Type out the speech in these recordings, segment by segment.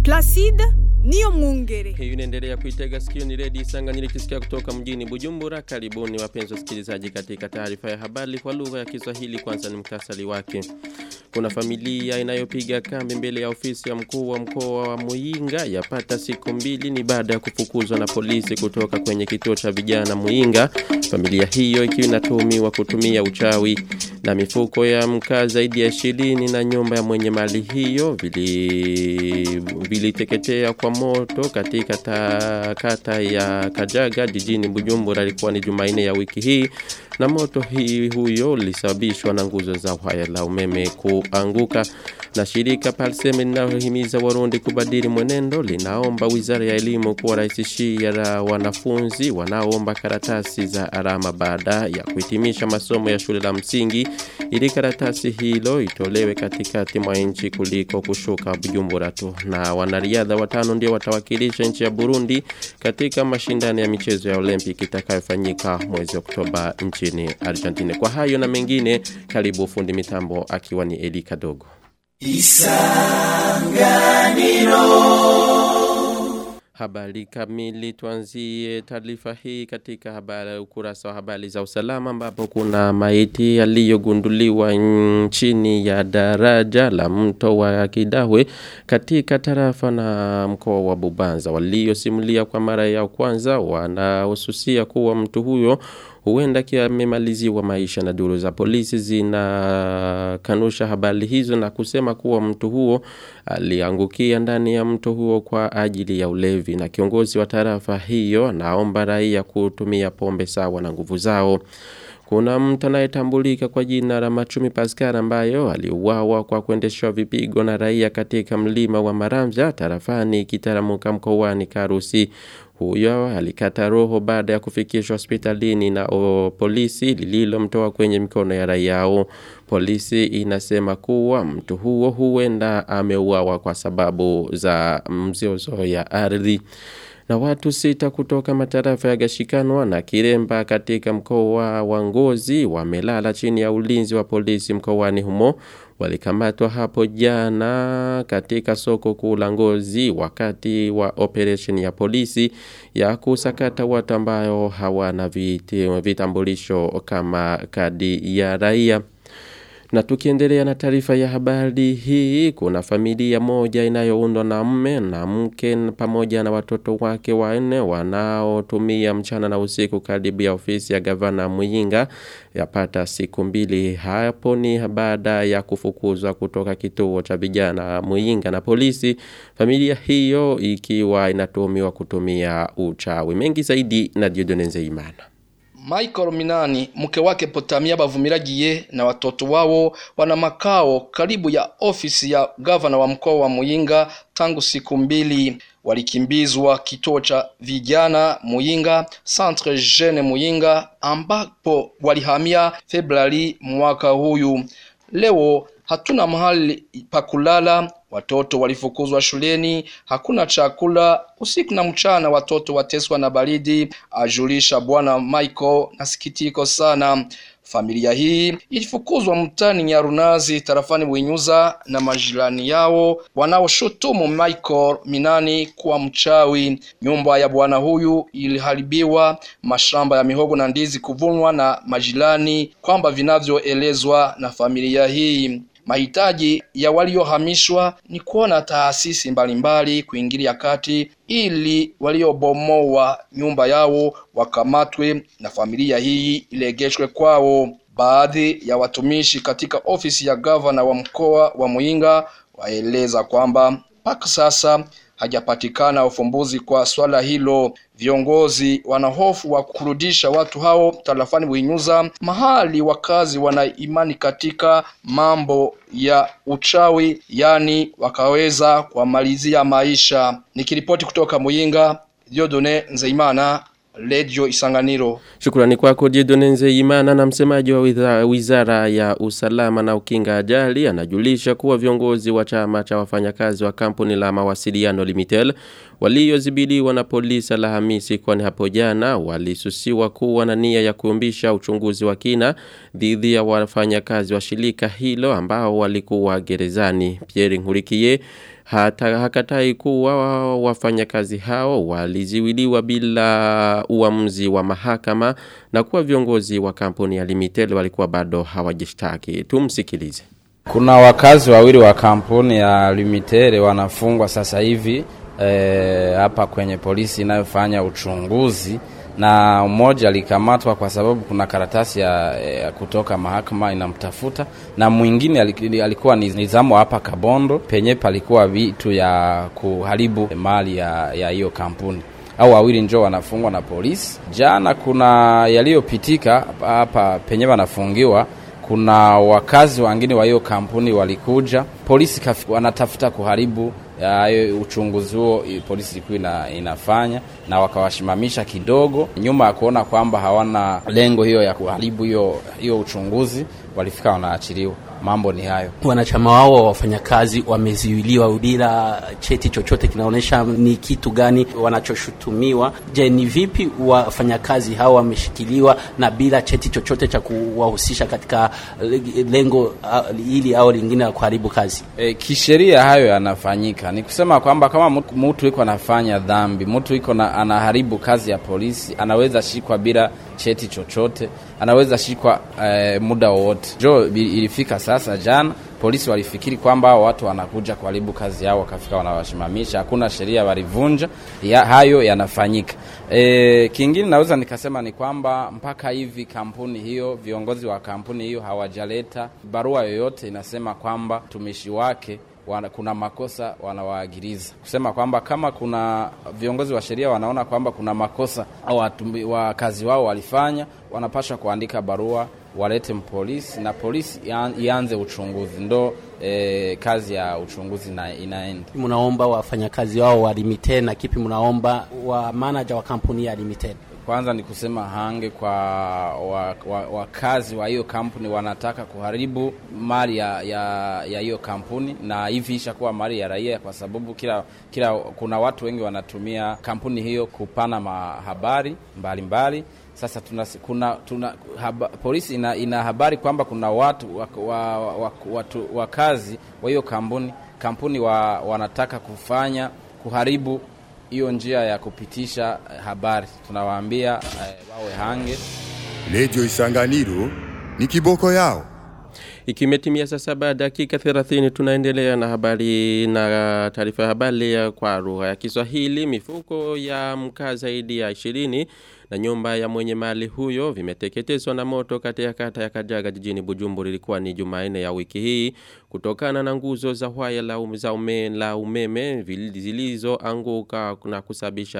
Placide niyo mwungere. Hii inaendelea kuitega sikio ni redio Isanganyiro ikisikia kutoka mjini Bujumbura. Karibuni wapenzi wasikilizaji katika taarifa ya habari kwa lugha ya Kiswahili. Kwanza ni mkasali wake. Kuna familia inayopiga kambi mbele ya ofisi ya mkuu wa mkoa wa Muinga yapata siku mbili ni baada ya kufukuzwa na polisi kutoka kwenye kituo cha vijana Muinga. Familia hiyo ikiwa inatuhumiwa kutumia uchawi na mifuko ya mkaa zaidi ya ishirini na nyumba ya mwenye mali hiyo vili viliteketea kwa moto katika ta, kata ya Kajaga jijini Bujumbura ilikuwa ni Jumanne ya wiki hii na moto hii huyo ulisababishwa na nguzo za waya la umeme kuanguka na shirika Palseme linalohimiza Warundi kubadili mwenendo linaomba Wizara ya Elimu kuwarahisishia wanafunzi wanaoomba karatasi za alama baada ya kuhitimisha masomo ya shule la msingi ili karatasi hilo itolewe katikati mwa nchi kuliko kushuka Bujumbura tu na wanariadha watano ndio watawakilisha nchi ya Burundi katika mashindano ya michezo ya Olympic itakayofanyika mwezi Oktoba nchini Argentina. Kwa hayo na mengine, karibu fundi mitambo akiwa ni Eli Kadogo. Isanganiro Habari kamili tuanzie taarifa hii katika habari ukurasa wa habari za usalama ambapo kuna maiti yaliyogunduliwa chini ya daraja la mto wa Kidahwe katika tarafa na mkoa wa Bubanza waliosimulia kwa mara ya kwanza wanahususia kuwa mtu huyo huenda kiamemaliziwa maisha na duru za polisi zinakanusha habari hizo na kusema kuwa mtu huo aliangukia ndani ya mto huo kwa ajili ya ulevi na kiongozi wa tarafa hiyo naomba raia kutumia pombe sawa na nguvu zao kuna mtu anayetambulika kwa jina la Machumi Pascal ambayo aliuawa kwa kuendeshwa vipigo na raia katika mlima wa Maramvya tarafani Kitaramuka mkoani Karusi. Huyo alikata roho baada ya kufikishwa hospitalini na o, polisi lililomtoa kwenye mikono ya raia. Polisi inasema kuwa mtu huo huenda ameuawa kwa sababu za mzozo ya ardhi na watu sita kutoka matarafa ya Gashikanwa na Kiremba katika mkoa wa Ngozi wamelala chini ya ulinzi wa polisi mkoani humo walikamatwa hapo jana katika soko kuu la Ngozi wakati wa operation ya polisi ya kusakata watu ambao hawana vitambulisho kama kadi ya raia. Na tukiendelea na taarifa ya habari hii, kuna familia moja inayoundwa na mme na mke pamoja na watoto wake wanne wanaotumia mchana na usiku karibu ya ofisi ya gavana Muyinga yapata siku mbili. Hapo ni baada ya kufukuzwa kutoka kituo cha vijana Muyinga na polisi. Familia hiyo ikiwa inatuhumiwa kutumia uchawi. Mengi zaidi na Dieudonne Nzeyimana. Michael Minani mke wake Potamia Bavumiragiye na watoto wao wana makao karibu ya ofisi ya gavana wa mkoa wa Muyinga tangu siku mbili. Walikimbizwa kituo cha vijana Muyinga, Centre Jeune Muyinga, ambapo walihamia Februari mwaka huyu. Leo hatuna mahali pa kulala, watoto walifukuzwa shuleni, hakuna chakula, usiku na mchana watoto wateswa na baridi, ajulisha bwana Michael. Nasikitiko sana. Familia hii ilifukuzwa mtani Nyarunazi tarafani Buinyuza na majirani yao wanaoshutumu Michael Minani kuwa mchawi. Nyumba ya bwana huyu iliharibiwa, mashamba ya mihogo na ndizi kuvunwa na majirani, kwamba vinavyoelezwa na familia hii. Mahitaji ya waliohamishwa ni kuona taasisi mbalimbali kuingilia kati ili waliobomoa nyumba yao wakamatwe na familia hii ilegeshwe kwao. Baadhi ya watumishi katika ofisi ya gavana wa mkoa wa Muyinga waeleza kwamba mpaka sasa hajapatikana ufumbuzi kwa swala hilo. Viongozi wana hofu wa kurudisha watu hao tarafani Buinyuza, mahali wakazi wana imani katika mambo ya uchawi, yani wakaweza kuwamalizia maisha. Nikiripoti kutoka Muyinga, Diodone Nzeimana, Radio Isanganiro. Shukrani kwako Dieudonne Nzeyimana na msemaji wa wizara, wizara ya usalama na ukinga ajali anajulisha kuwa viongozi wa chama cha wafanyakazi wa kampuni la mawasiliano Limitel waliozibiliwa na polisi Alhamisi kwani hapo jana walisusiwa kuwa na nia ya kuumbisha uchunguzi wa kina dhidi ya wafanyakazi wa shirika hilo ambao walikuwa gerezani. Pierre Nkurikiye hata hakatai kuwa wafanyakazi hao waliziwiliwa bila uamuzi wa mahakama na kuwa viongozi wa kampuni ya Limited walikuwa bado hawajishtaki. Tumsikilize. Kuna wakazi wawili wa kampuni ya Limited wanafungwa sasa hivi e, hapa kwenye polisi inayofanya uchunguzi na mmoja alikamatwa kwa sababu kuna karatasi ya, ya kutoka mahakama inamtafuta, na mwingine alikuwa ni nizamu hapa Kabondo penye palikuwa vitu ya kuharibu mali ya hiyo kampuni au wawili njoo wanafungwa na polisi. Jana kuna yaliyopitika hapa penye wanafungiwa kuna wakazi wengine wa hiyo kampuni walikuja, polisi wanatafuta kuharibu ya uchunguzi huo polisi ilikuwa ina, inafanya na wakawashimamisha kidogo, nyuma ya kuona kwamba hawana lengo hiyo ya kuharibu hiyo hiyo uchunguzi, walifika wanaachiliwa. Mambo ni hayo. Wanachama wao wa wafanyakazi wamezuiliwa bila cheti chochote kinaonyesha ni kitu gani wanachoshutumiwa. Je, ni vipi wafanyakazi hao wameshikiliwa na bila cheti chochote cha kuwahusisha katika lengo uh, ili au lingine la kuharibu kazi? E, kisheria hayo yanafanyika. Ni kusema kwamba kama mtu iko anafanya dhambi, mtu iko na anaharibu kazi ya polisi, anaweza shikwa bila cheti chochote, anaweza shikwa e, muda wowote. Jo ilifika sasa jana polisi walifikiri kwamba watu wanakuja kuharibu kazi yao, wakafika wanawashimamisha. Hakuna sheria walivunja ya, hayo yanafanyika. E, kingine naweza nikasema ni kwamba mpaka hivi kampuni hiyo, viongozi wa kampuni hiyo hawajaleta barua yoyote inasema kwamba mtumishi wake wana, kuna makosa wanawaagiriza kusema kwamba kama kuna viongozi wa sheria wanaona kwamba kuna makosa au wakazi wao walifanya, wanapaswa kuandika barua walete mpolisi na polisi ianze uchunguzi, ndo e, kazi ya uchunguzi na inaenda. Mnaomba wafanyakazi wao wa Limited na kipi mnaomba wa manager wa kampuni ya Limited? Kwanza ni kusema hange kwa wakazi wa, wa, wa hiyo kampuni wanataka kuharibu mali ya ya hiyo kampuni, na hivi ishakuwa mali ya raia, kwa sababu kila kila kuna watu wengi wanatumia kampuni hiyo kupana mahabari mbalimbali. Sasa tuna, kuna, tuna haba, polisi ina, ina habari kwamba kuna watu wa, wa, wa, watu wakazi wa hiyo kampuni kampuni wa, wanataka kufanya kuharibu hiyo njia ya kupitisha habari. Tunawaambia eh, wawe hange. Redio Isanganiro ni kiboko yao. Ikimetimia saa saba dakika 30 tunaendelea na habari na taarifa ya habari ya kwa lugha ya Kiswahili. Mifuko ya mkaa zaidi ya 20 na nyumba ya mwenye mali huyo vimeteketezwa na moto katika kata ya Kajaga jijini Bujumbura. Ilikuwa ni Jumanne ya wiki hii kutokana na nguzo za waya la, um, za ume, la umeme zilizoanguka na kusababisha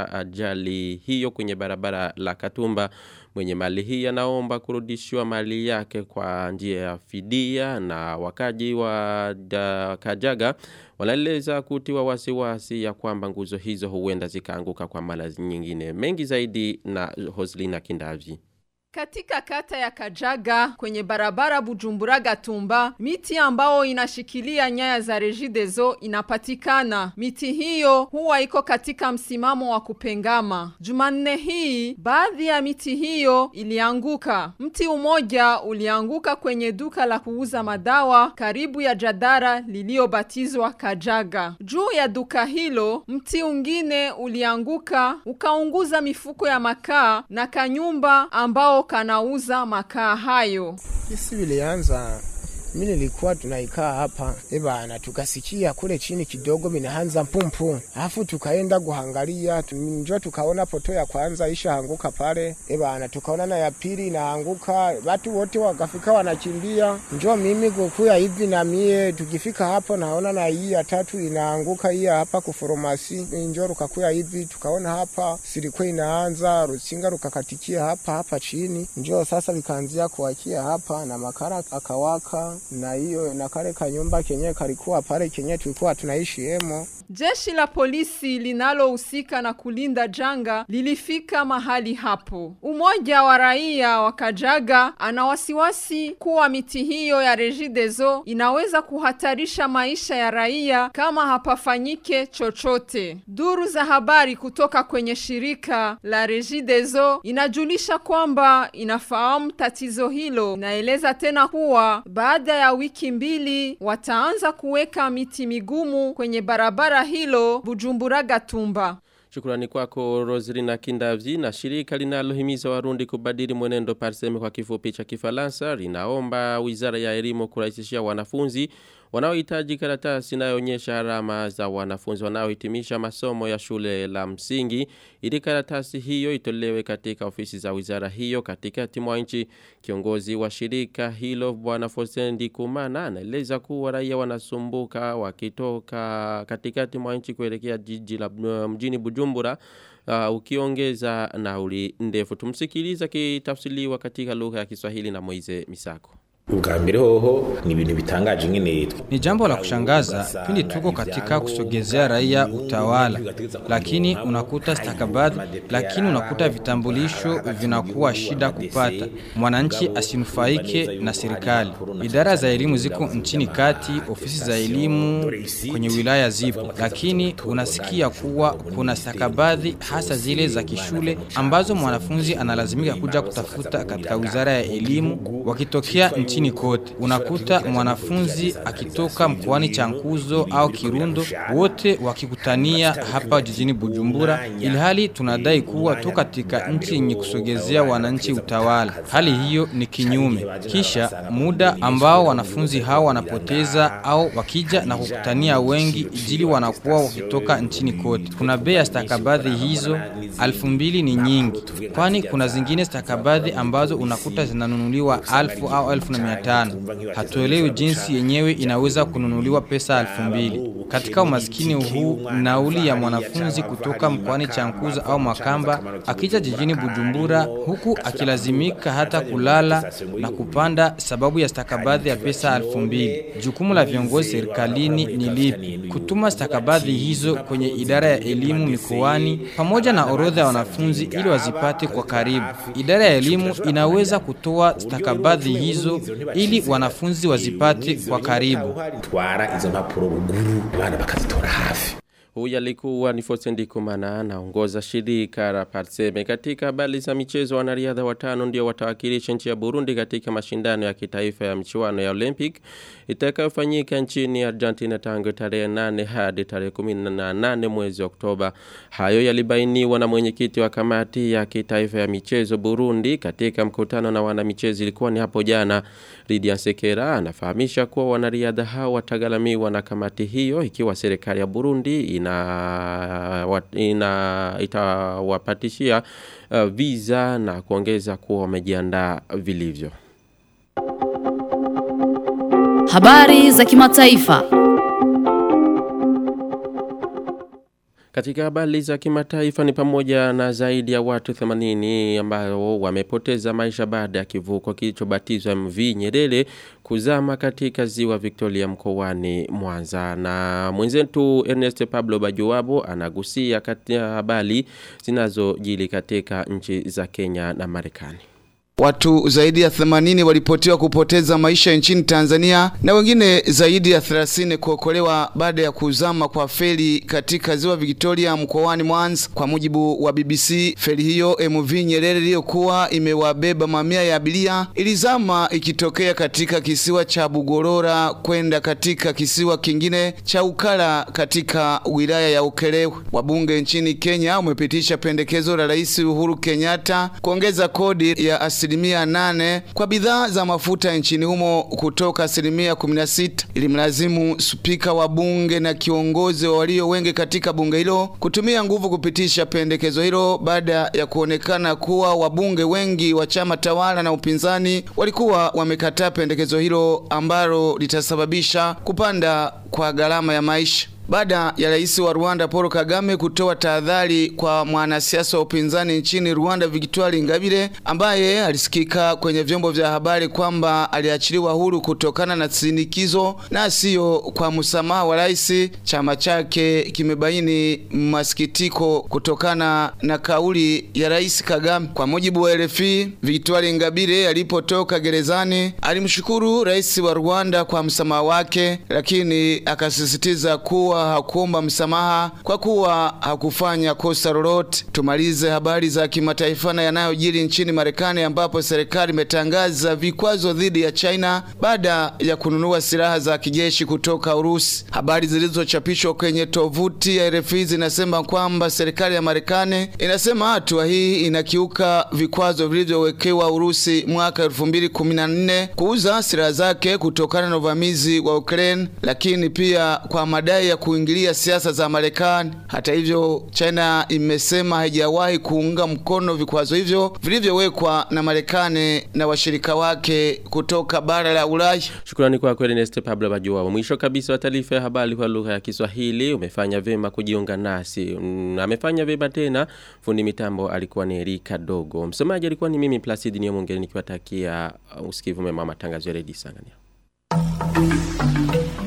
ajali hiyo kwenye barabara la Katumba. Mwenye mali hii anaomba kurudishiwa mali yake kwa njia ya fidia na wakaji wa da, Kajaga wanaeleza kutiwa wasiwasi ya kwamba nguzo hizo huenda zikaanguka kwa mara nyingine. Mengi zaidi na Hoslina Kindavi. Katika kata ya Kajaga kwenye barabara Bujumbura Gatumba, miti ambao inashikilia nyaya za Regideso inapatikana. Miti hiyo huwa iko katika msimamo wa kupengama. Jumanne hii baadhi ya miti hiyo ilianguka. Mti umoja ulianguka kwenye duka la kuuza madawa karibu ya jadara liliobatizwa Kajaga. Juu ya duka hilo, mti ungine ulianguka ukaunguza mifuko ya makaa na kanyumba ambao kanauza makaa hayo. Kisi vilianza mimi nilikuwa tunaikaa hapa ebana, tukasikia kule chini kidogo minaanza pumpu, alafu tukaenda kuhangalia, njoo tukaona poto ya kwanza ishaanguka pale ebana, tukaona na ya pili inaanguka, watu wote wakafika wanakimbia, njoo mimi kukuya hivi na mie, tukifika hapo naona na hii ya tatu inaanguka, hii hapa kuforomasi, njoo rukakuya hivi, tukaona hapa silikuwa inaanza rusinga rukakatikia hapa hapa chini, njoo sasa likaanzia kuwakia hapa na makara akawaka na hiyo na kale kanyumba kenye kalikuwa pale kenye tulikuwa tunaishi hemo. Jeshi la polisi linalohusika na kulinda janga lilifika mahali hapo. Umoja wa raia wa Kajaga ana wasiwasi kuwa miti hiyo ya Regideso inaweza kuhatarisha maisha ya raia kama hapafanyike chochote. Duru za habari kutoka kwenye shirika la Regideso inajulisha kwamba inafahamu tatizo hilo. Inaeleza tena kuwa baada baada ya wiki mbili wataanza kuweka miti migumu kwenye barabara hilo Bujumbura Gatumba. Shukrani kwako Rosalina Kindavzi na shirika linalohimiza Warundi kubadili mwenendo parseme kwa kifupi cha Kifaransa linaomba Wizara ya Elimu kurahisishia wanafunzi wanaohitaji karatasi inayoonyesha alama za wanafunzi wanaohitimisha masomo ya shule la msingi ili karatasi hiyo itolewe katika ofisi za wizara hiyo katikati mwa nchi. Kiongozi wa shirika hilo Bwana Fosendi Kumana anaeleza kuwa raia wanasumbuka wakitoka katikati mwa nchi kuelekea jiji la mjini Bujumbura uh, ukiongeza nauli ndefu. Tumsikiliza kitafsiriwa katika lugha ya Kiswahili na Moize Misako. ubwa mbere hoho ni ibintu bitangaje nyine Ni jambo la kushangaza pindi tuko katika kusogezea raia utawala, lakini unakuta stakabadhi, lakini unakuta vitambulisho vinakuwa shida kupata, mwananchi asinufaike na serikali. Idara za elimu ziko nchini kati, ofisi za elimu kwenye wilaya zipo, lakini unasikia kuwa kuna stakabadhi hasa zile za kishule ambazo mwanafunzi analazimika kuja kutafuta katika wizara ya elimu wakitokea nchini kote. Unakuta mwanafunzi akitoka mkoani Chankuzo au Kirundo, wote wakikutania hapa jijini Bujumbura, ilhali tunadai kuwa tu katika nchi yenye kusogezea wananchi utawala. Hali hiyo ni kinyume. Kisha muda ambao wanafunzi hao wanapoteza au wakija na kukutania wengi, ijili wanakuwa wakitoka nchini kote. Kuna bei ya stakabadhi hizo alfu mbili ni nyingi, kwani kuna zingine stakabadhi ambazo unakuta zinanunuliwa alfu au elfu na mia tano. Hatuelewi jinsi yenyewe inaweza kununuliwa pesa elfu mbili. Katika umaskini huu, nauli ya mwanafunzi kutoka mkoani Chankuza au Makamba akija jijini Bujumbura, huku akilazimika hata kulala na kupanda sababu ya stakabadhi ya pesa elfu mbili. Jukumu la viongozi serikalini ni lipi? Kutuma stakabadhi hizo kwenye idara ya elimu mikoani pamoja na orodha ya wanafunzi ili wazipate kwa karibu. Idara ya elimu inaweza kutoa stakabadhi hizo ili wanafunzi wazipate kwa karibu. twara izo mpapuro ruguru abana bakazitora hafi Huyu alikuwa ni Fosendi Kumana anaongoza shirika la Parseme. Katika habari za michezo, wanariadha watano ndio watawakilisha nchi ya Burundi katika mashindano ya kitaifa ya michuano ya Olympic itakayofanyika nchini Argentina tangu tarehe 8 hadi tarehe 18 mwezi Oktoba. Hayo yalibainiwa na mwenyekiti wa kamati ya kitaifa ya michezo Burundi katika mkutano na wanamichezo ilikuwa ni hapo jana. Lydia Sekera anafahamisha kuwa wanariadha hao watagharamiwa na kamati hiyo ikiwa serikali ya Burundi ina, wa- ina itawapatishia uh, visa na kuongeza kuwa wamejiandaa vilivyo. Habari za kimataifa. Katika habari za kimataifa ni pamoja na zaidi ya watu 80 ambao wamepoteza maisha baada ya kivuko kilichobatizwa MV Nyerere kuzama katika ziwa Victoria mkoani Mwanza. Na mwenzetu Ernest Pablo Bajuwabo anagusia kati ya habari zinazojili katika nchi za Kenya na Marekani. Watu zaidi ya 80 walipotiwa kupoteza maisha nchini Tanzania na wengine zaidi ya 30 kuokolewa baada ya kuzama kwa feri katika ziwa Victoria mkoani Mwanza. Kwa mujibu wa BBC, feri hiyo MV Nyerere iliyokuwa imewabeba mamia ya abiria ilizama ikitokea katika kisiwa cha Bugorora kwenda katika kisiwa kingine cha Ukara katika wilaya ya Ukerewe. Wabunge nchini Kenya wamepitisha pendekezo la Rais Uhuru Kenyatta kuongeza kodi ya asilimia nane kwa bidhaa za mafuta nchini humo kutoka asilimia 16 ili mlazimu spika wa bunge na kiongozi wa walio wengi katika bunge hilo kutumia nguvu kupitisha pendekezo hilo baada ya kuonekana kuwa wabunge wengi wa chama tawala na upinzani walikuwa wamekataa pendekezo hilo ambalo litasababisha kupanda kwa gharama ya maisha baada ya rais wa Rwanda Paul Kagame kutoa tahadhari kwa mwanasiasa wa upinzani nchini Rwanda Victoire Ingabire ambaye alisikika kwenye vyombo vya habari kwamba aliachiliwa huru kutokana na sinikizo na sio kwa msamaha wa rais. Chama chake kimebaini masikitiko kutokana na kauli ya rais Kagame. Kwa mujibu wa RFI, Victoire Ingabire alipotoka gerezani alimshukuru rais wa Rwanda kwa msamaha wake, lakini akasisitiza kuwa kuwa hakuomba msamaha kwa kuwa hakufanya kosa lolote. Tumalize habari za kimataifa na yanayojiri nchini Marekani ambapo serikali imetangaza vikwazo dhidi ya China baada ya kununua silaha za kijeshi kutoka Urusi. Habari zilizochapishwa kwenye tovuti ya RFI zinasema kwamba serikali ya Marekani inasema hatua hii inakiuka vikwazo vilivyowekewa Urusi mwaka 2014 kuuza silaha zake kutokana na uvamizi wa Ukraine, lakini pia kwa madai ya kuingilia siasa za Marekani. Hata hivyo, China imesema haijawahi kuunga mkono vikwazo hivyo vilivyowekwa na Marekani na washirika wake kutoka bara la Ulaya. Shukrani kwa kweli Ernest Pablo Bajua. Mwisho kabisa wa taarifa ya habari kwa lugha ya Kiswahili umefanya vema kujiunga nasi. Mm, amefanya vema tena. Fundi mitambo alikuwa ni Erika Dogo. Msomaji alikuwa ni mimi Placid Nyamongere nikiwatakia uh, usikivu mema wa matangazo ya Radio Sangania.